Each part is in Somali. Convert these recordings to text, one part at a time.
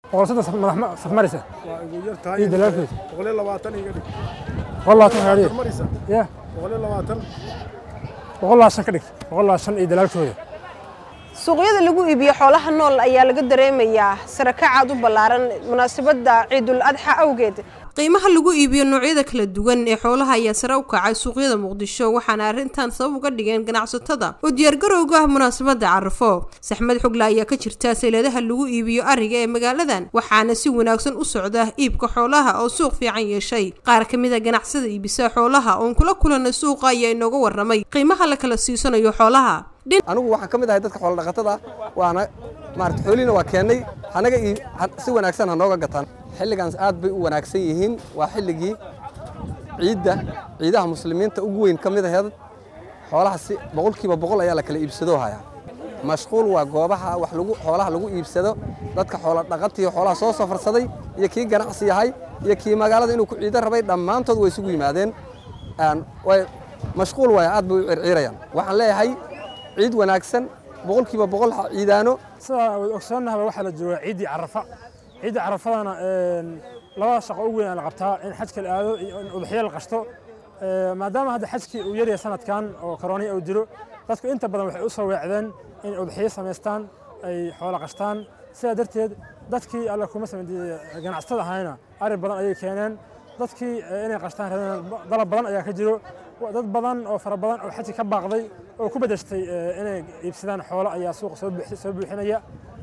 boqol soddon saf maraysa waa igu yar tahay iyo dalaalkeeda boqol iyo labaatan iga dhig boqol labaatan gaadhiya maraysa ya boqol iyo labaatan boqol labaatan ka dhig boqol labaatan iyo dalaalkooda suuqyada lagu iibiyo xoolaha nool ayaa laga dareemayaa sarakacaad u ballaaran munaasabadda ciidul adxa awgeed qiimaha lagu iibiyo noocyada kala duwan ee xoolaha ayaa sare u kacay suuqyada muqdisho waxaana arrintan sabab uga dhigeen ganacsatada oo diyaargarowga ah munaasabadda carafo saxmad xogla ayaa ka jirta sayladaha lagu iibiyo ariga ee magaaladan waxaana si wanaagsan u socda iibka xoolaha oo suuq fiican yeeshay qaar ka mid a ganacsada iibisa xoolaha oon kula kulanay suuqa ayaa inooga warramay qiimaha la kala siisanayo xoolaha anigu waxaan ka mid ahay dadka xoolodhaqatada waana maarata xoolihiina waa keennay anaga si wanaagsan ha nooga gataan xilligaans aad bay u wanaagsan yihiin waa xilligii ciidda ciidaha muslimiinta ugu weyn ka mid aheed xoolaha si boqolkiiba boqol ayaa la kala iibsadoo hayaa mashquul waa goobaha wax lagu xoolaha lagu iibsado dadka xoolodhaqatiyo xoolaha soo safarsaday iyo kii ganacsi yahay iyo kii magaalada inuu ku ciido rabay dhammaantood way isugu yimaadeen mashquul waaya aad bay u circiirayaan waxaan leeyahay ciid wanaagsan boqolkiiba boqol ciidaano sidaa way ogsoonnahaba waxaa la joogaa ciiddii carafa ciiddii carafadana labada shaqo ugu weyn aa la qabtaa in xajka la aado iyo in udxiyo la qashto maadaama hadda xajkii uu yaryahay sanadkan oo koroniya uu jiro dadku inta badan waxay u soo weecdeen in udxiyo samaystaan ay xoolo qashtaan sidaa darteed dadkii alla kuma samayn ganacsatada ahayna ari badan ayay keeneen dadkii inay qashtaan rabeen dalab badan ayaa ka jiro dad badan oo fara badan oo xajki ka baaqday oo ku bedeshtay inay iibsadaan xoolo ayaa suuqa soo buuxinaya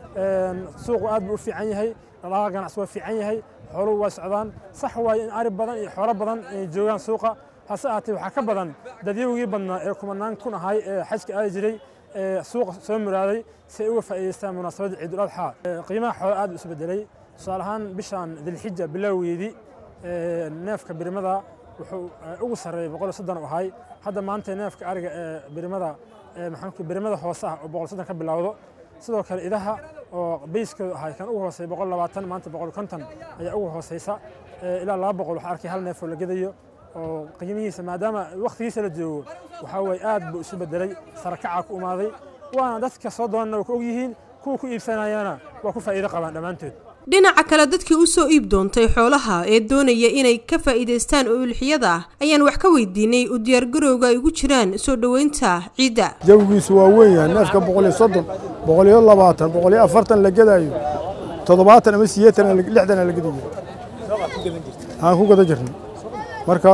suuqu aad buu u fiican yahay dhaqaaqa ganacsi waa fiican yahay xooluhu waa socdaan sax waaye in ari badan iyo xoolo badan ay joogaan suuqa hase ahaatee waxaa ka badan dadyowgii badnaa ee kumanaan kun ahay ee xajka aadi jiray ee suuqa soo muraaday si ay uga faa'iidaystaan munaasabadda ciidul adxa qiimaha xoolo aad u isbedelay tusaale ahaan bishan dilxija bilowgeedii neefka birimada wuxuu ugu sarreeyay boqol iyo soddon u ahay hadda maanta neefka ariga ee birimada maxaanku birimada hoose ah oo boqol soddon ka bilowdo sidoo kale idaha oo bayskoodu ahay kan ugu hooseeya boqol labaatan maanta boqol konton ayaa ugu hooseysa ilaa laba boqol waxaa arkay hal neef oo la gedayo oo qiimihiisa maadaama wakhtigiisa la joogo waxaa weeye aad buu isu bedelay sarakacaa ku umaaday waana dadka soo doonana waa ku ogyihiin kuwa ku iibsanayana waa ku faa'iido qabaan dhammaantood dhinaca kale dadkii u soo iib doontay xoolaha ee doonaya inay ka faa'iidaystaan oo ulxiyada ah ayaan wax ka weydiinay u diyaargarowga ay ugu jiraan soo dhoweynta ciidda jawigiisu waa weyn yahay neefka boqol iyo soddon boqol iyo labaatan boqol iyo afartan la gedaayo toddobaatan ama sideetan lixdan la gedi jiro aan ku gada jirnay marka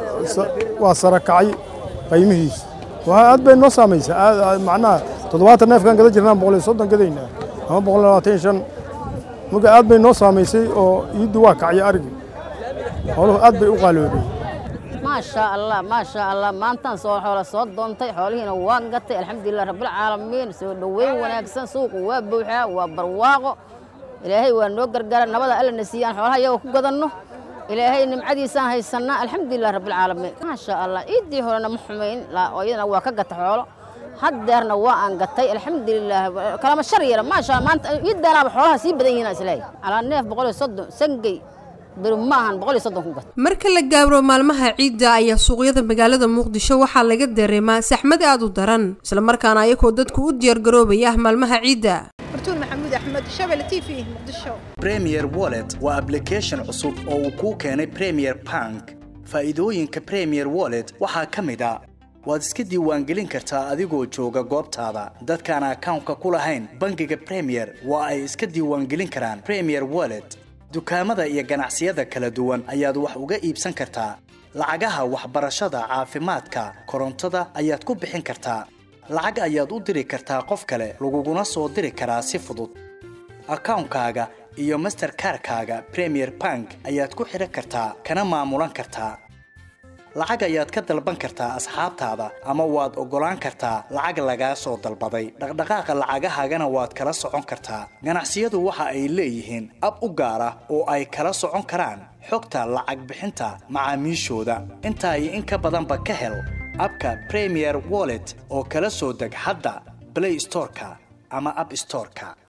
waa sarakacay qiimihiisu aad bay noo saamaysaa macnaha toddobaatan neefkaan gada jirnaan boqol iyo soddon gadaynaa ama boqol iyo labaatan iyo shan marka aad bay noo saamaysay oo iiddu waa kacya arigii xooluhu aad bay u qaaloobay maasha allah maasha allah maantaan soo xoola soo doontay xoolihiina waa gatay alxamdulilah rabbilcaalamiin soo dhoweyn wanaagsan suuqu waa buuxaa waa barwaaqo ilaahay waa noo gargaara nabada alla na siiyaan xoolaha iyagoo ku gadanno ilaahay nimcadiisaan haysannaa alxamdulilah rabbilcaalamiin maasha allah iiddii horena ma xumayn oo iyadana waa ka gata xoolo haddeerna waa aan gatay alxamdulilah kalama shar yara maasha maanta iiddaanaaba xoolaha sii badan yihiin isleeyahay calaa neef boqol iyo soddon sangey beri ma ahan boqol iyo soddon ku gat marka la gaabro maalmaha ciidda ayaa suuqyada magaalada muqdisho waxaa laga dareemaa saxmad aad u daran islamarkaana ayagoo dadku u diyaargaroobaya maalmaha ciidda bartuun maxamuud axmed shabel t v muqdisho premier wallet waa application cusub oo uu kuu keenay premier bank faa'iidooyinka premier wallet waxaa ka mid a waad iska diiwaangelin kartaa adigoo jooga goobtaada dadkaan akawnka ku lahayn bangiga premier waa ay iska diiwaangelin karaan premier wallet dukaamada iyo ganacsiyada kala duwan ayaad wax uga iibsan kartaa lacagaha waxbarashada caafimaadka korontada ayaad ku bixin kartaa lacag ayaad u diri kartaa qof kale laguguna soo diri karaa si fudud akawnkaaga iyo masterkarkaaga premier bank ayaad ku xidhan kartaa kana maamulan kartaa lacag ayaad ka dalban kartaa asxaabtaada ama waad oggolaan kartaa lacag lagaa soo dalbaday dhaqdhaqaaqa lacagahaagana waad kala socon kartaa ganacsiyadu waxa ay leeyihiin ab u gaar ah oo ay kala socon karaan xogta lacag bixinta macaamiishooda intaa iyo in ka badanba ka hel abka premier wallet oo kala soo deg hadda blay storeka ama ab storeka